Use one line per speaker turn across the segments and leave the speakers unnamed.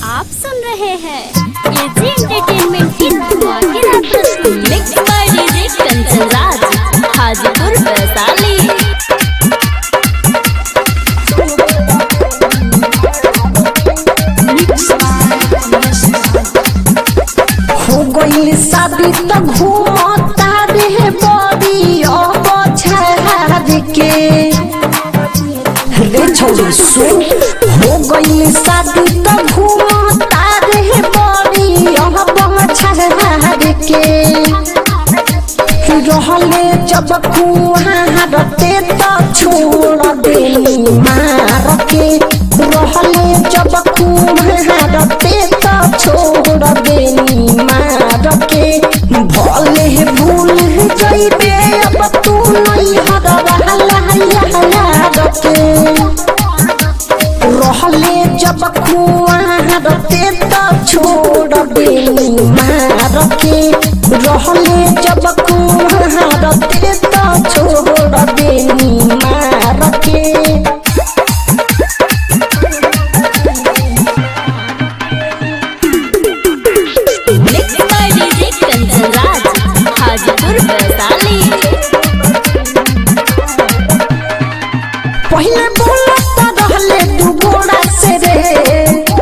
आप सुन रहे हैं एजी एंटरटेनमेंट की धमाकेदार प्रस्तुति mix by DJ Kanchan Raj Hajipur Vaishali
हो गइल शादी त घूमता रे बड़ी अब छाड़ के रे छोरी सुन हो गइल शादी त घूमता रे बड़ी अब छाड़ के रहले जब कुहारते त छोड़ देली मार के रहले जब कुहारते त छोड़ देली मार के भले भूल जइबे अब तू नहीं हरला यार के रहले जब कुआरते त छोड़ देली मार के रहले जब कुआरते त छोड़ देली मार के
mix by DJ Kanchan Raj Hajipur Vaishali
पहले बोलत रहले दू गोड़ा से रे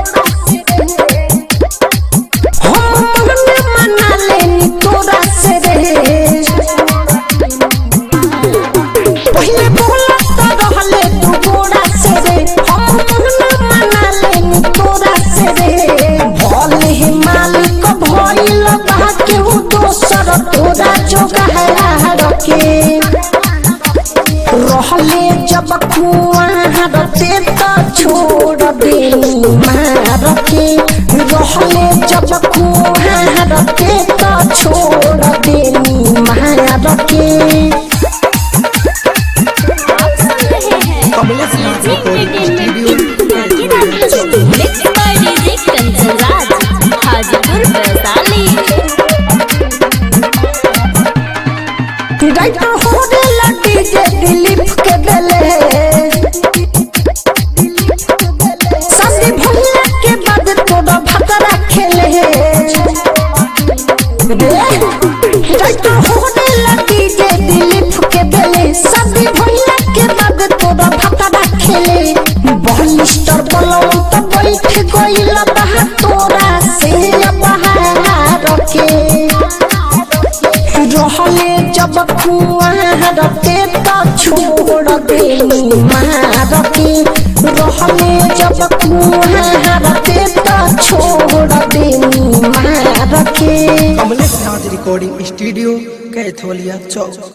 हम मन में मना लेनी तोरा से रे पहले बोलत रहले दू गोड़ा से रे हम मन में मना लेनी तोरा से रे भले ही मालिक भइल बा केहू दोसर तोरा जोगाड़ के रहले जब कुआरते त छोड़ देली मार के रहले जब कुआरते त छोड़ देली मार के
आप सुन रहे हैं एजी एंटरटेनमेंट की धमाकेदार प्रस्तुति mix by DJ Kanchan Raj Hajipur Vaishali
राइट होने लगी जे दिलीप के बेले संदी भुल्ला के बाद तोड़ा भकरा खेले राइट होने लगी जे दिलीप के बेले संदी भुल्ला के बाद तोड़ा भकरा खेले बलिस्टर बलम तो बैठ गइल बहा तोरा से बहार के रहले जब कुआरते त छोड़ देली मार के रहले जब कुआरते त छोड़ देली मार के
कमलेश नाथ रिकॉर्डिंग स्टूडियो कैथोलिया चौक